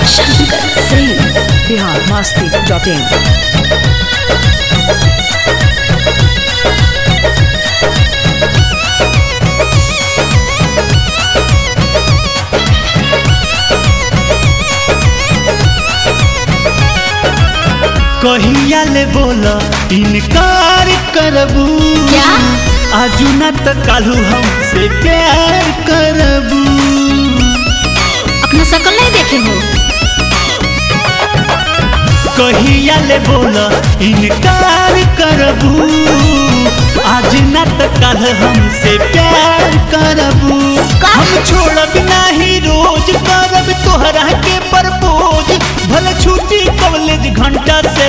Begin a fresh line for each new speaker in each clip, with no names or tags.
Shankar Singh
Bihar Masti dot in
कहिया ले बोला इनकार करबू
क्या?
आजू ना तो कालू हमसे प्यार करबू
अपना शकल नहीं देखे हो
कहिया ले बोला इनकार करबू आज ना तो कल हमसे प्यार करबू
का?
हम छोड़ब नाही रोज करब तोहरा के प्रपोज भले छुट्टी कॉलेज घंटा से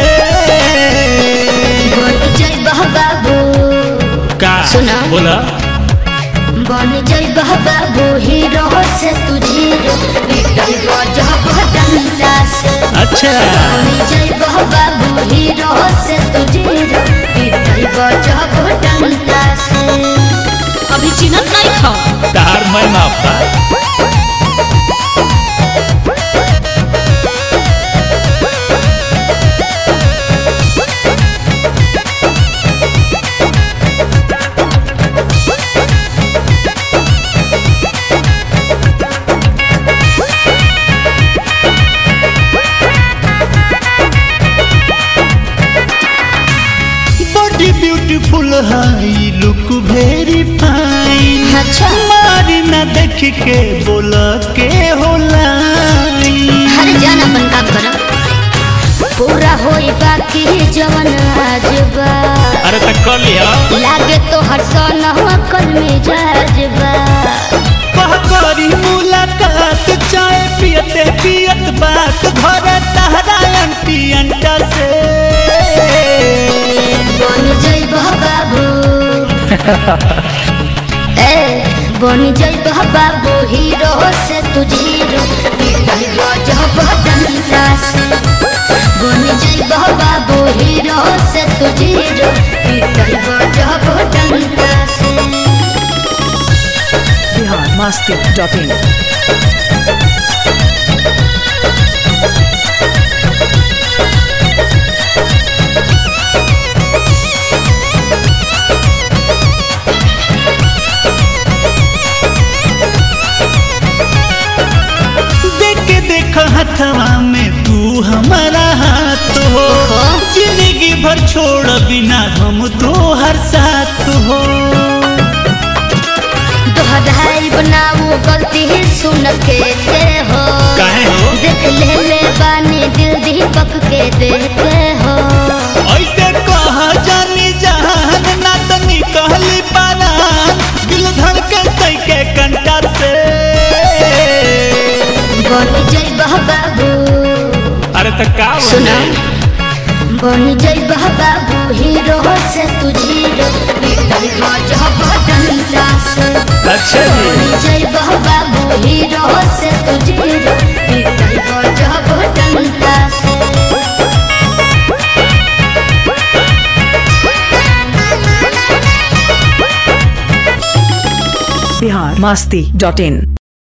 बन जइबह बाबू
का
सुना?
बोला
बन जइबह बाबू हीरो से तू जीरो निकलबह जब डंडा से
अच्छा
बन जइबह बाबू हीरो से तू जीरो निकलबह जब डंडा से
अभी चिन्हत नहीं खा
तार मैं माफा body beautiful high look very fine
अच्छा
मारी ना देख के बोला के होला
हर जान अपन काम कर पूरा होई बाकी जवन आज बा
अरे तक कर लिया
लागे तो हर सोना कल में जाजबा
कह करी मुलाकात चाय पियते पियत बात घर तहरा अंटी अंटा से
बन जइबह बाबू ए बन जइबह बाबू हीरो से तू जीरो निकलबह जब डंडा से बन जइबह बाबू हीरो से तू जीरो निकलबह जब डंडा से
बिहार मस्ती डॉट इन
देख के देख हथवा में तू हमारा हाथ हो जिंदगी भर छोड़ बिना हम तो हर साथ हो
दोहराई बनाऊ गलती सुन के ते हो
काहे हो?
देख ले ले बानी दिल दीपक के देते हो
ऐसे कहा जानी जहान ना तो निकली पारान दिल धड़के सही के कंटा से
बन जइबह बाबू
अरे तो का
सुना बन जइबह बाबू हीरो से तू जीरो निकलबह जब डंडा से
अच्छा जी
बन जइबह बाबू हीरो से तू जीरो निकलबह जब डंडा से
बिहार मस्ती डॉट इन